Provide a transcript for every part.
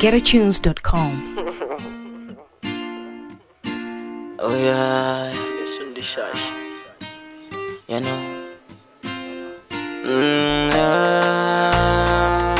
www.getatunes.com. Oh yeah, It's on the shash. you know. Mm, yeah.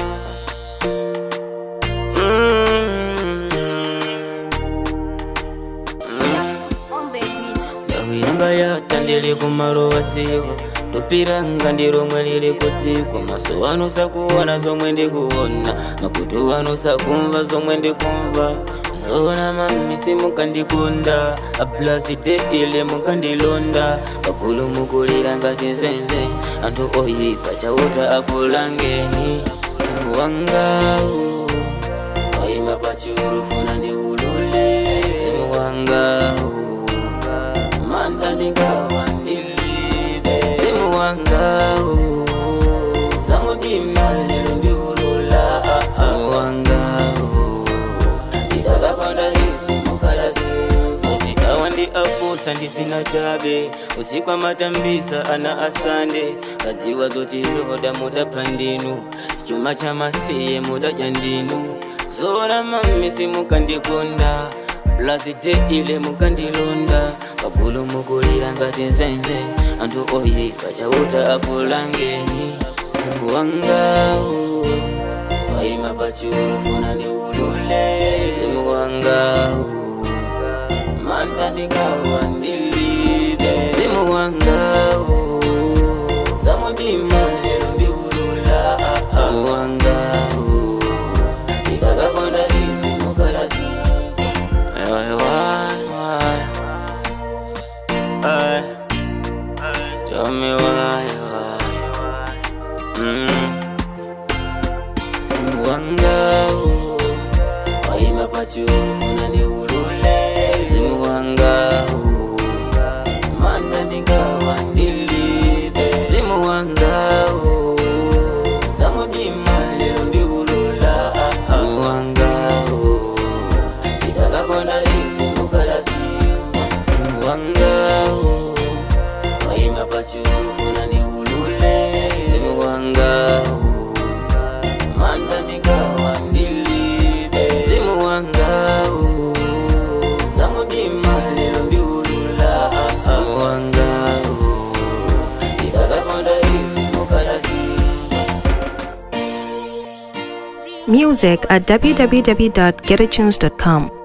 ndakuyamba yata ndili kumaluwa siku tupiranga ndilo mwe lili kutsiku maso wanu sakuona zomwe ndikuona makutu wanu sakumva zomwe ndikumva zona mamisi mukandikunda aplasite ile mukandilonda pagulu mukulira ngati nzenze anthu oyipa chauta akulangeni simu wangawu wayima pachulu funa ndi ulule simu wangawu manda ndingawa ndilibe simu wangawu zamudima lero ndiulula simu wangawu ndidakapanda izi mukalazivu ndikawa ndi apusa nditsina chabe usiku amatambisa ana asande kadziwa zoti loda mudapha ndinu chuma cha masiye mudadya ndinu zona mamisi mukandikonda plasite ile mukandilonda pagulu mukulira ngati nzenze anthu oyipa chauta akulangeni simu wangawu wayima pachulu funa ndi ulule simu wangawu manda ndikawa ndilibe simu wangawu zamudima lero ndiulula simu wangawu ndikakakonda izi mukalasi Why, why, why? Ay, tell me why, why? Mm. Simu wangawu wayima pachulu funa ndi ulule simu wangawu manda ndingawa ndilibe simu wangawu zamudima lero ndiulula simu wangawu ndikakakonda izi mukalasiwa simu wangawu wayima pachulu funa ndi ulule simu wangawu manda ndingawa ndilibe simu wangawu zamudima lero ndiulula simu wangawu ndikakakonda izi mukalasiwa Music at www.getatunes.com.